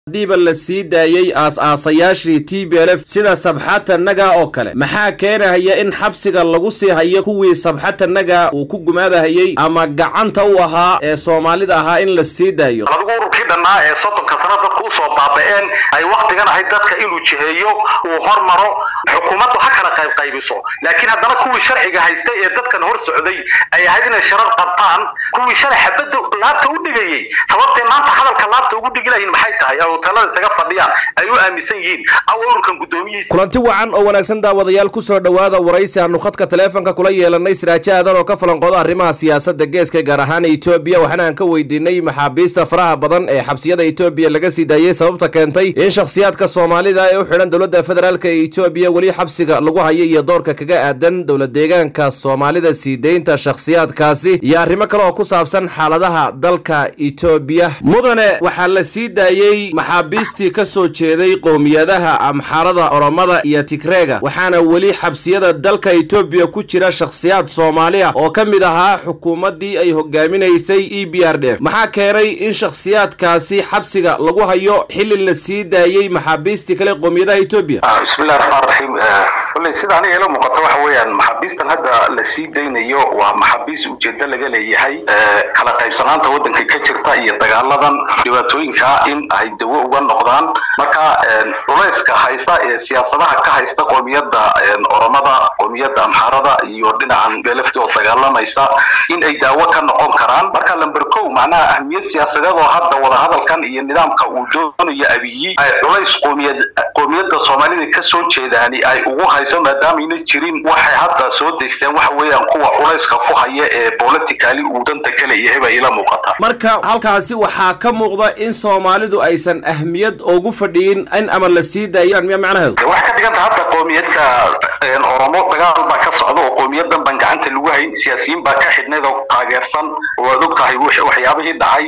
hadiiba la sii daayey aas-aasayaashii t b l f sida sabxata naga oo kale maxaa keenahaya in xabsiga lagu sii hayo kuwii sabxata naga uu ku gumaadahayey ama gacanta u ahaa ee soomaalida ahaa in la sii daayo adigu ururkii dhannaa ee soddonka sano dadka usoo baaba-een ay waktigan ahayd dadka inuu jiheeyo uu hormaro xukuumaddu ha kala qaybqaybiso laakiin haddana kuwii sharciga haystay ee dadkan hor socday ay ahayd inay sharar qabtaan kuwii shalay xabadda laabta u dhigayey sababtay maanta hadalka laabta ugu dhigilayiin maxay tahay oo hoteelada isaga fadhiyaan ay u aaminsan yihiin aw ururkan guddoomiyihiisa kulanti wacan oo wanaagsan daawadayaal ku soo dhowaada waraysi aanu khadka taleefonka kula yeelanay siraajo aadan oo ka falanqooda arrimaha siyaasadda geeska gaar ahaan etoobiya waxaana aan ka weydiinay maxaabiista faraha badan ee xabsiyada etoobiya laga sii daayey sababta keentay in shakhsiyaadka soomaalida ee u xidhan dowladda federaalk ee etoobiya weli xabsiga lagu hayo iyo doorka kaga aadan dowla deegaanka soomaalida sii deynta shakhsiyaadkaasi iyo arrimo kale oo ku saabsan xaaladaha dalka etoobiya mudane waxaa la sii daayey maxaabiistii ka soo jeeday qowmiyadaha amxaarada oromada iyo tigreega waxaana weli xabsiyada dalka etoobiya ku jira shakhsiyaad soomaali ah oo ka mid ahaa xukuumaddii ay hogaaminaysay e b r d f maxaa keenay in shakhsiyaadkaasi xabsiga lagu hayo xilli la sii daayey maxaabiistii kale qowmiyadaha etoobiya bismillahi raxmaan raxiim kolley sida aniga ila muuqato waxa weeyaan maxaabiistan hadda la sii daynayo waa maxaabiis ujeedo laga leeyahay kala qaybsanaanta waddanka ka jirta iyo dagaaladan dhibaatooyinka in ay dawo uga noqdaan marka culayska haysta ee siyaasadaha ka haysta qoomiyadda oromada qoomiyadda amxaarada iyo dhinacan beelefti oo dagaalamaysa in ay daawo ka noqon karaan marka lamber kow macnaha ahmiyad siyaasadeed oo hadda wadahadalkan iyo nidaamka uu doonayo abiyi ay culays qoomiyad qoomiyadda soomaalida ka soo jeedaani ay ugu hayso maadaamaayna jirin waxay hadda soo daysteen waxa weeyaan kuwa culayska ku haya ee politicali uu danta ka leeyahay baa ila muuqata marka halkaasi waxaa ka muuqda in soomaalidu aysan ahmiyad ugu fadhiyin in ama la sii daayaan miya macnaheedu waxay ka dhiganta hadda qoomiyadda oromo dagaal baa ka socda oo qoomiyadan baan gacanta lagu hayn siyaasiyiin baa ka xidhnayd oo taageersan waad og tahay waxyaabihii dhacay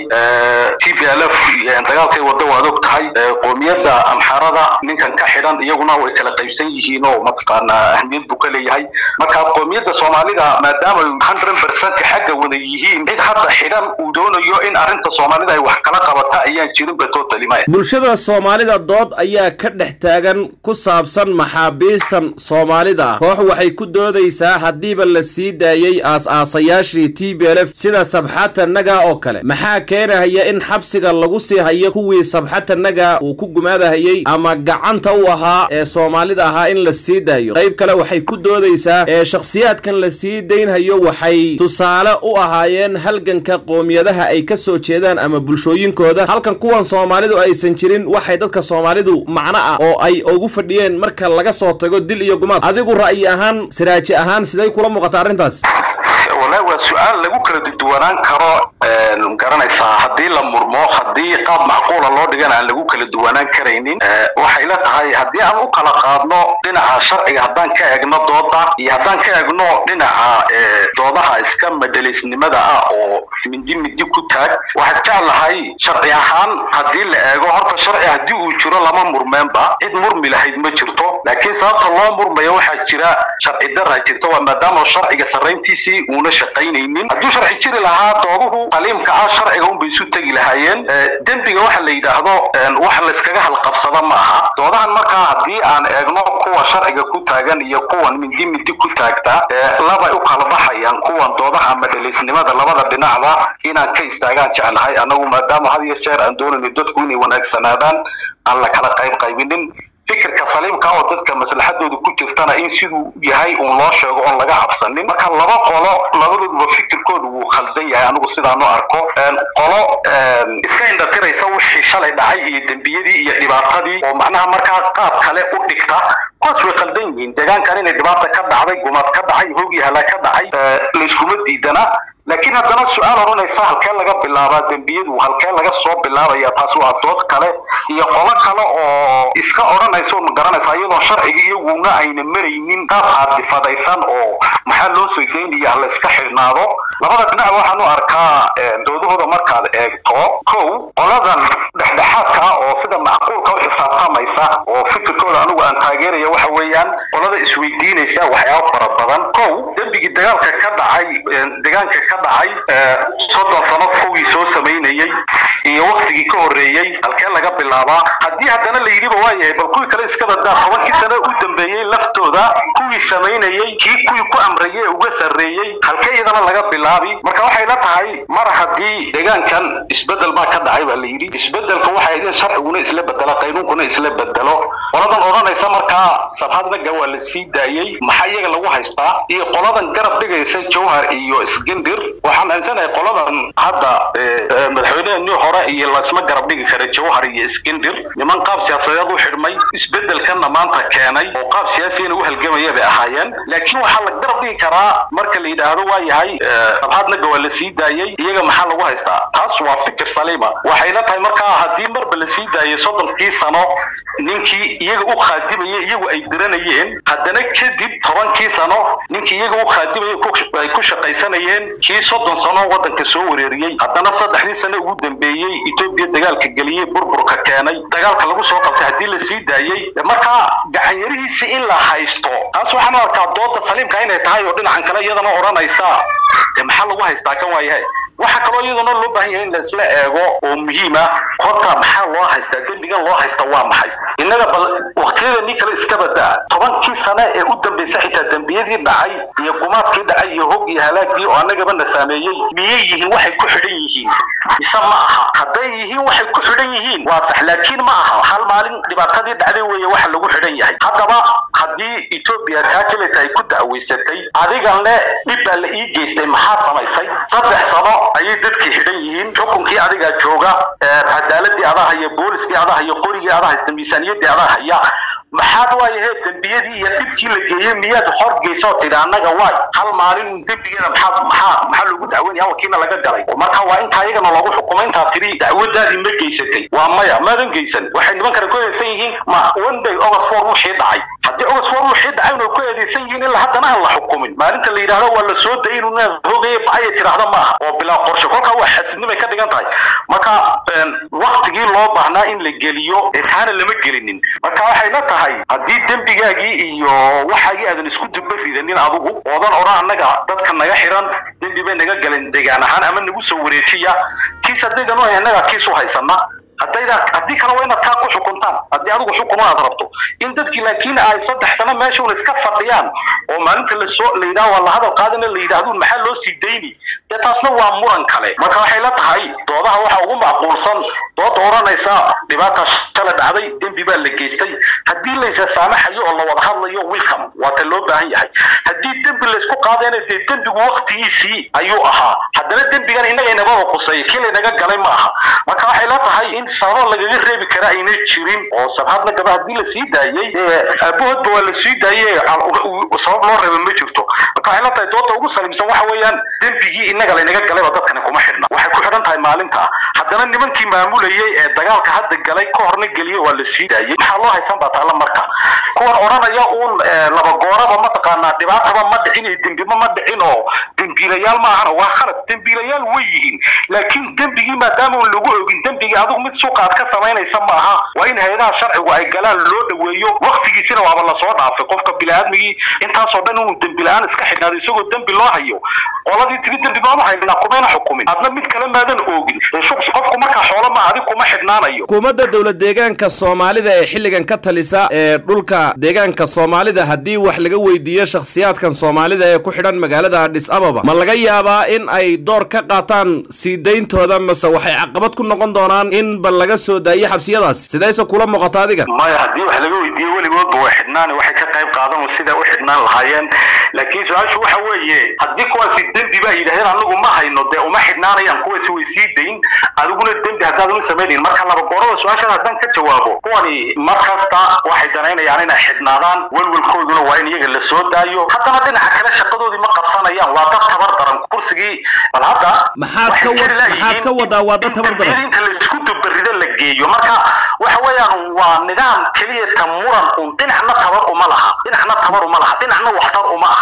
t p l f dagaalkay wadda waad og tahay qoomiyadda amxarada ninkan ka xidhan iyaguna way kala qaybsan yihiin oo mataqaanaa ahmiyad buu ka leeyahay marka qoomiyadda soomaalida maadaama hundred percent xagga wada yihiin cid hadda xidhan uu doonayo in arrinta soomaalida ay wax kala qabata ayaan jirinba totally maya bulshada soomaalida dood ayaa ka dhex taagan ku saabsan maxaabiistan soomaalida koox waxay ku doodaysaa haddiiba la sii daayey aas-aasayaashii t b l f sida sabxata naga oo kale maxaa keenahaya in xabsiga lagu sii hayo kuwii sabxata naga uu ku gumaadahayey ama gacanta u ahaa ee soomaalida ahaa in la sii daayo qayb kale waxay ku doodaysaa ee shakhsiyaadkan la sii daynhayo waxay tusaale u ahaayeen halganka qoomiyadaha ay ka soo jeedaan ama bulshooyinkooda halkan kuwan soomaalidu aysan jirin waxay dadka soomaalidu macno ah oo ay ugu fadhiyeen marka laga soo tago dil iyo gumaad adigu ra'yi ahaan siraaji ahaan siday kula muuqata arrintaas wallahi waa su-aal lagu kala duduwanaan karo garanaysaa haddii la murmo haddii qaab macquula loo dhigana aan lagu kala duwanaan karaynin waxay la tahay haddii aan u kala qaadno dhinaca sharciga haddaan ka egno dooda iyo haddaan ka egno dhinaca doodaha iska madhalaysnimada ah oo mindi mindi ku taag waxaad jeclahay sharci ahaan haddii la eego horta sharci haddii uu jiro lama murmeenba cid murmi lahayd ma jirto laakiin sababta loo murmayo waxaa jira sharci daraa jirta waa maadaama sharciga sarrayntiisii uuna shaqaynaynin hadduu sharci jiri lahaa dooduhu qaliimka ah sharciga unbay isu tegi lahaayeen dembiga waxa la yidhaahdo wax layskaga halqabsada ma aha doodahan markaa haddii aan eegno kuwa sharciga ku taagan iyo kuwan mindi mindi ku taagta labay u kala baxayaan kuwan doodaha madhalaysnimada labada dhinacba inaan ka istaagaan jeclahay annagu maadaama had iyo jeer aan doonayno dadku inay wanaagsanaadaan aan la kala qayb qaybinin fikirka saliimka oo dadka maslaxadooda ku jirtana in siduu yahay uun loo sheego oon laga cabsanin marka laba qolo labadooduba fikirkooda wuu khaldan yahay anigu sidaan u arko qolo iska indhatiraysa wixii shalay dhacay iyo dembiyadii iyo dhibaatadii oo macnaha markaa qaab kale u dhigta kuwaas way khaldan yihiin deegaankan inay dhibaata ka dhacday gumaad ka dhacay hoog iyo halaag ka dhacay layskuma diidana laakiin haddana su-aal odhanaysa halkee laga bilaabaa dembiyadu halkee laga soo bilaabaya taas waa dood kale iyo qolo kale oo iska odhanaysa ma garanaysa iyadoo sharciga iyaguna ayna maraynin qaab caadifadaysan oo maxaa loo soo geynaya la iska xidhnaado labada dhinac waxaan u arkaa doodahooda markaad eegto kow qoladan dhexdhexaadka ah oo sida macquulka u xisaabtamaysa oo fikirkooda anigu aan taageeraya waxa weeyaan qolada isweydiinaysa waxyaaba fara badan kow dembigii dagaalka ka dhacay deegaanka ka dhacay soddon sano kowgii soo samaynayey iyo waktigii ka horreeyey halkee laga bilaabaa haddii haddana la yidhiba waa yahay bal kuwii kale iska badaa tobankii sano u dambeeyey laftooda kuwii samaynayey kii kuwii ku amrayey uga sarreeyey halkee iyadana laga bilaabi marka waxay la tahay mar haddii deegaankan isbedel baa ka dhacay baa la yidhi isbedelka waxay idin sharciguna isla bedelo qaynuunkuna isla bedelo qoladan odhanaysa markaa sabhadnaga waa la sii daayey maxaa iyaga lagu haystaa iyo qoladan garab dhigaysa jawhar iyo isgendir waxaan aaminsanahay qoladan hadda madaxweyneheenii hore iyo lasma garab dhigi kara jawhar iyo isgendir niman qaab siyaasadeed u xidhmay isbedelkanna maanta keenay oo qaab siyaasiyana u halgamaya bay ahaayeen laakiin waxaa la garab dhigi karaa marka la yidhaahdo waa yahay sabhadnaga waa la sii daayey iyaga maxaa lagu haystaa taas waa fikir saliima waxayna tahay markaa haddii marba la sii daayay soddonkii sano ninkii iyaga u khaadimayay iyagu ay diranayeen haddana kadib tobankii sano ninkii iyaga u khaadimayay ay ku shaqaysanayeen kii soddon sano waddanka soo wareeriyey haddana saddexdii sano ugu dambeeyey etoobiya dagaalka geliyey burburka keenay dagaalka lagu soo qabtay haddii la sii daayey markaa gacanyarihiisa in la haysto taas waxaan arkaa dooda saliimka inay tahay oo dhinacan kale iyadana odhanaysa maxaa lagu haystaa kan waayahay waxaa kaloo iyaduna loo baahan yahay in laisla eego oo muhiima horta maxaa loo haystaa dembigan loo haysta waa maxay innaga bal waktiyadanii kale iska badaa tobankii sane ee u dambaysa xitaa dembiyadii dhacay iyo gumaadkii dhacay iyo hog iyo halaagii oo annagaba na saameeyey miyay yihiin waxay ku xidhan yihiin mise ma aha hadday yihiin waxay ku xidhan yihiin waa sax laakiin ma aha hal maalin dhibaatadii dhacday weeye waxa lagu xidhan yahay haddaba haddii etoobiya kaa keleta ay ku da'waysatay adigan le dhib baa la ii geystay maxaa samaysay saddex sano ayay dadkii xidhan yihiin xukunkii adigaa jooga cadaaladii adaa haya booliskii adaa haya qorigii adaa haysta miisaaniyadii adaa haya maxaad waayahe dembiyadii iyo dhibkii la geeyey miyaad hor geysoo tidhi annaga waay hal maalin dembigeeda maxaa maxaa maxaa loogu dacweynaya wakiina laga galay marka waa intaa iyagana loogu xukumay intaa tidhi dacwadaadii ma geysatay waa maya maadan geysan waxay niman kale ku eedeysan yihiin ma one day august four wixii dhacay haddii august four wixii dhacay inay ku eedeysan yihiin ilaa haddana aan la xukumin maalinta la yidhaahdo waa la soo dayay inuu hogaya bacaya tidhaahda ma aha oo bilaa qorshe kolkaa waa xasidnimay ka dhigan tahay marka waktigii loo baahnaa in la geliyo ee taana lama gelinin marka waxay la tahay haddii dembigaagii iyo waxaagii aadan isku dubba ridanin adigu oodan odhan annaga dadka naga xiran dembi bay naga galeen degaan ahaan ama nagu soo wareejiya kiis haddaydan u hay annaga kiis u haysana haddayda haddii kale waa inaad kaa ku xukuntaan haddii adigu xukun aad rabto in dadkii laakiin ay saddex sano meesha un iska fadhiyaan oo maalinta lasoo la yidhaha waa la hadal qaadana la yidhaahduun maxaa loo sii dayni dee taasna waa muran kale marka waxay la tahay doodaha waxa ugu macquulsan dooda odhanaysa dhibaata shala dhacday dembi baa la geystay haddii laysa saamaxayo oo la wada hadlayo welcome waa ta loo baahan yahay haddii dembi laysku qaadayna dee dembigu waktigiisii ayuu ahaa haddana dembigan innaga inagaba quseeya kii laynaga galay ma aha marka waxay la tahay in sabab lagaga reebi kara ayna jirin oo sabhadna gaba haddii la sii daayey aabahoodba waa la sii daayey sabab loo reeba ma jirto marka waxay la tahay dooda ugu salimsan waxa weeyaan dembigii innaga laynaga galayba dadkani kuma xidhna waxay ku xidhan tahay maalinta haddana nimankii maamulayey ee dagaalka hadda galay ka horna geliyey waa la sii daayey maxaa loo haysan baa taalla marka kuwan odhanaya uun laba gooraba mataqaanaa dhibaataba ma dhicin iyo dembima ma dhicin oo dembiilayaal ma ahana waa khalad dembiilayaal way yihiin laakiin dembigii maadaama un lagu ogin dembigii adigu mid suuqa aad ka samaynaysa ma aha waa in hay-adaha sharcigu ay galaan loo dhoweeyo waktigiisina waaba lasoo dhaafay qofka biniaadmigii intaasoo dhan inuu dembi la-aan iska xidhnaado isagoo dembi loo hayo qoladii tiri dembi baanu haynaa kumayna xukumin adna mid kale maadan oogin qofku markaa xoolo ma adig kuma xidhnaanayo xukuumadda dowlad deegaanka soomaalida ee xilligan ka talisa ee dhulka deegaanka soomaalida haddii wax laga weydiiyo shakhsiyaadkan soomaalida ee ku xidhan magaalada adhis ababa ma laga yaabaa in ay door ka qaataan sii dayntooda mase waxay caqabad ku noqon doonaan in bal laga soo daayo xabsiyadaas sidayse kula muuqata adiga maya haddii wax laga weydiiyo weligoodba way xidhnaan waxay ka qayb qaadan siday u xidhnaan lahaayeen laakiin su-aashu waxa weeye haddii kuwaasi dembi baa yidhahdeen anagu ma hayno dee uma xidhnaanayaan kuwaasi way sii dayn adiguna dembi haddaadan u samaynayn marka laba goorada su-aashan haddaan ka jawaabo kuwani mar kasta waxay danaynayaan inay xidhnaadaan welwelkooduna waa in iyaga la soo daayo haddana dhinaca kale shaqadoodii ma qabsanayaan waa dad tabar daran kursigii bal hadda maxaad ka wad maxaad ka wadaa waa dad tabar daran inta laisku dubarida la geeyo marka waxa weeyaan waa nidaam keliya ta muran un dhinacna tabar uma laha dhinacna tabar uma laha dhinacna waxtar uma aha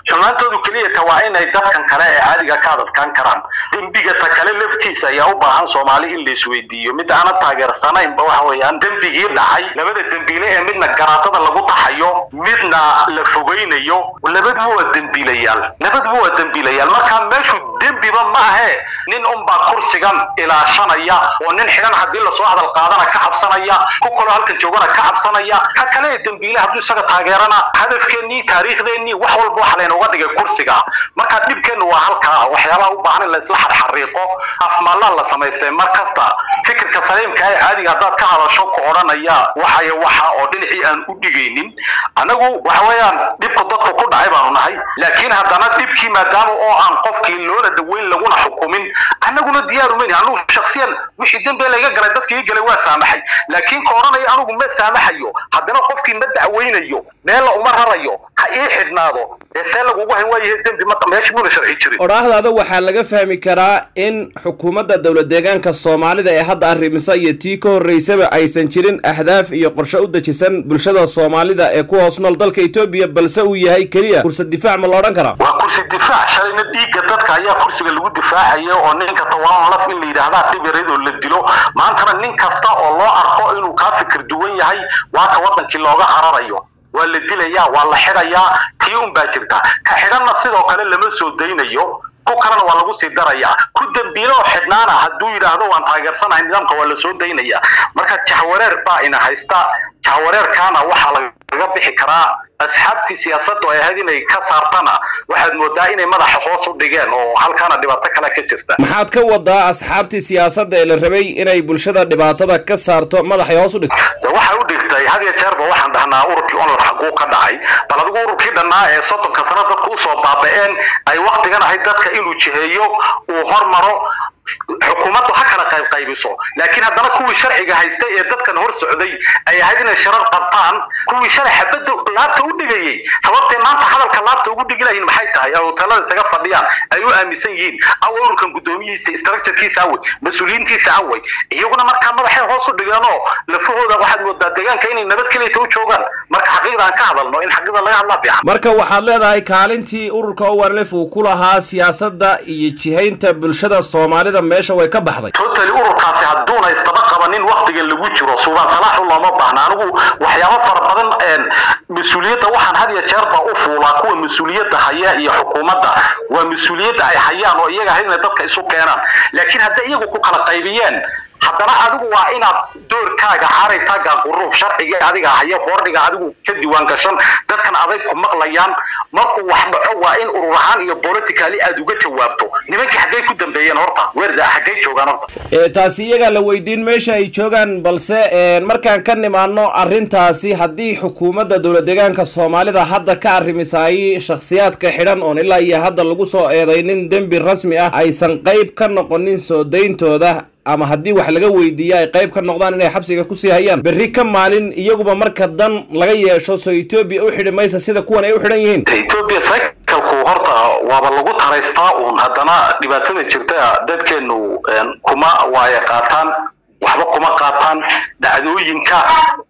xumaantoodu keliyata waa inay dadkan kale ee caadiga ka adadkaan karaan dembiga ta kale laftiisa ayaa u baahan soomaali in la isweydiiyo mid aana taageersanaynba waxa weeyaan dembigii dhacay labada dembiile ee midna garaatada lagu taxayo midna la fogeynayo labaduba waa dembiilayaal labaduba waa dembiilayaal marka meeshu dembiba ma ahe nin unbaa kursigan ilaashanaya oo nin xidhan haddii lasoo hadal qaadana ka cabsanaya ku kaloo halkan joogana ka cabsanaya ka kale ee dembiile hadduu isaga taageerana hadafkeennii taariikhdeenii wax walba waxa laynooga dhigay kursiga marka dhibkeennu waa halkaa waxyaabaha u baahan in la isla xarxariiqo afmaallaan la samaystay mar kasta fikirka saliimka ee caadiga haddaad ka hadasho ku odhanaya waxaya waxa oo dhinacii aan u dhigaynin anagu waxa weeyaan dhibku dadku ku dhacay baanu nahay laakiin haddana dhibkii maadaama oo aan qofkii loona daweyn laguna xukumin annaguna diyaarumayn anugu shaksiyan wixii dembe laga galay dadkii galay waa saamaxay laakiin ka odhanaya anugu ma saamaxayo haddana qofkii ma dacweynayo meella uma rarayo ha ii xidhnaado ee see lagugu hayn waayahay dembi ma meesha muna sharci jirin odhaahdaada waxaa laga fahmi karaa in xukuumadda dowlad deegaanka soomaalida ee hadda arrimisa iyo tii ka horreysaba aysan jirin ahdaaf iyo qorshe u dejisan bulshada soomaalida ee ku hoos nool dalka etoobiya balse uu yahay keliya kursa difaac ma la odhan karaa waa kursi difaac shalayna dhiigga dadka ayaa kursiga lagu difaacaya oo nin kasta waa laf in la yidhaahdaa dhibiradoo la dilo maantana nin kasta oo loo arko inuu kaa fikir duwan yahay waa ka waddankii looga cararayo waa la dilayaa waa la xidhayaa tii un baa jirta ka xidhanna sidoo kale lama soo daynayo ku kalena waa lagu sii darayaa ku dembiile oo xidhnaana hadduu yidhaahdo waan taageersanahay nidaamka waa la soo daynaya marka jahwareer baa ina haysta jahwareerkaana waxaa lagaga bixi karaa asxaabtii siyaasaddu ay ahayd inay ka saartana waxaad moodaa inay madaxa hoos u dhigeen oo halkaana dhibaato kale ka jirta maxaad ka wadaa asxaabtii siyaasadda ee la rabay inay bulshada dhibaatada ka saarto madaxay hoos u dhigto waxay u dhigtay had iyo jeerba waxaan dhahnaa ururkii onol xaguu ka dhacay bal adigu ururkii dhannaa ee soddonka sano dadku usoo baaba'een ay waktigan ahayd dadka inuu jiheeyo uu hormaro xukuumaddu ha kala qayb qaybiso laakiin haddana kuwii sharciga haystay ee dadkan hor socday ay ahayd inay sharar qabtaan kuwii shalay xabadda laabta u dhigayey sababtay maanta hadalka laabta ugu dhigi lahayn maxay tahay oo hoteelada isaga fadhiyaan ay u aaminsan yihiin awa ururkan guddoomiyihiisa structurekiisa awey mas-uuliyiintiisa awey iyaguna markaa madaxay hoos u dhigeenoo lafahooda waxaad moodaa deegaanka inay nabad keliyata u joogaan marka xaqiiqda aan ka hadalno in xaqiiqda laga hadlaa fiican marka waxaad leedahay kaalintii ururka owanlef uu ku lahaa siyaasadda iyo jihaynta bulshada soomaalida meesha way ka baxday totally ururkaasi hadduuna isdaba qabanin waktigan lagu jiro suubaan salaaxu looma baahna anigu waxyaabo fara badan mas-uuliyadda waxaan had iyo jeerba u fuulaa kuwa mas-uuliyadda haya iyo xukuumadda waa mas-uuliyadda ay hayaan oo iyaga ahayd inay dadka isu keenaan laakiin hadday iyagu ku kala qaybiyeen haddana adigu waa inaad doorkaaga xaritaaga quruuf sharciga adiga haya boordhiga adigu ka diiwaan gashan dadkan aday ku maqlayaan markuu wax dhaco waa in urur ahaan iyo politically aad uga jawaabto nimankii xaggay ku dambeeyeen horta weerda xaggay joogaan horta taasi iyagaa la weydiin meesha ay joogaan balse markaan ka nimaano arrintaasi haddii xukuumadda dowlad deegaanka soomaalida hadda ka arrimisaayey shakhsiyaadka xidhan oon ilaa iyo hadda lagu soo eedaynin dembi rasmi ah aysan qayb ka noqonin soo dayntooda ama haddii wax laga weydiiya ay qayb ka noqdaan inay xabsiga kusii hayaan berri ka maalin iyaguba marka dan laga yeesho soo etoobiya u xidhi maysa sida kuwan ay u xidhan yihiin etoobiya cycalku horta waaba lagu taraystaa uun haddana dhibaatada jirta dadkeenu kuma waaya qaataan waxba kuma qaataan dhacdooyinka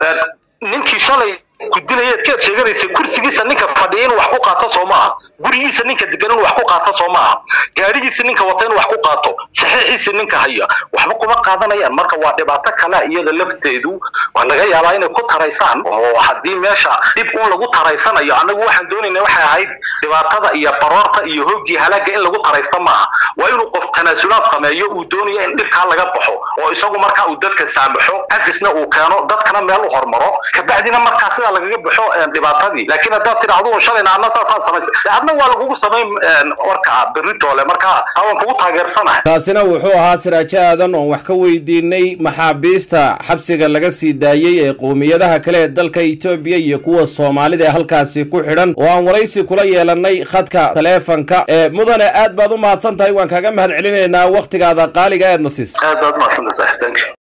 ninkii shalay ku dilayeed keed sheeganaysa kursigiisa ninka fadhiya inuu wax ku qaato soo maaha gurigiisa ninka degan inuu wax ku qaato soo maaha gaadhigiisa ninka wata inuu wax ku qaato saxiixiisa ninka haya waxba kuma qaadanayaan marka waa dhibaato kale iyada lafteedu waa laga yaabaa inay ku taraysaan oo haddii meesha dhib un lagu taraysanayo annagu waxaan doonayna waxay ahayd dhibaatada iyo baroorta iyo hooggii halaaga in lagu taraysta maaha waa inuu qof tanaasulaad sameeyo uu doonaya in dhibkaa laga baxo oo isagu markaa uu dadka saamaxo cafisna uu keeno dadkana meel u hormaro kabacdina markaa sidaa lagaga baxo dhibaatadii laakiin haddaad tidhaahdo shalayna adna saasaan samaysa adna waa lagugu samayn warka beritoole marka waan kugu taageersanahay taasina wuxuu ahaa siraajo aadan oon wax ka weydiinay maxaabiista xabsiga laga sii daayey ee qowmiyadaha kale ee dalka etoobiya iyo kuwa soomaalida ee halkaasi ku xidhan oo aan waraysi kula yeelanay khadka taleefanka ee mudane aad baad u mahadsan tahay waan kaaga mahad celinaynaa wakhtigaada qaaliga eedna siis aad baad mahadsantahay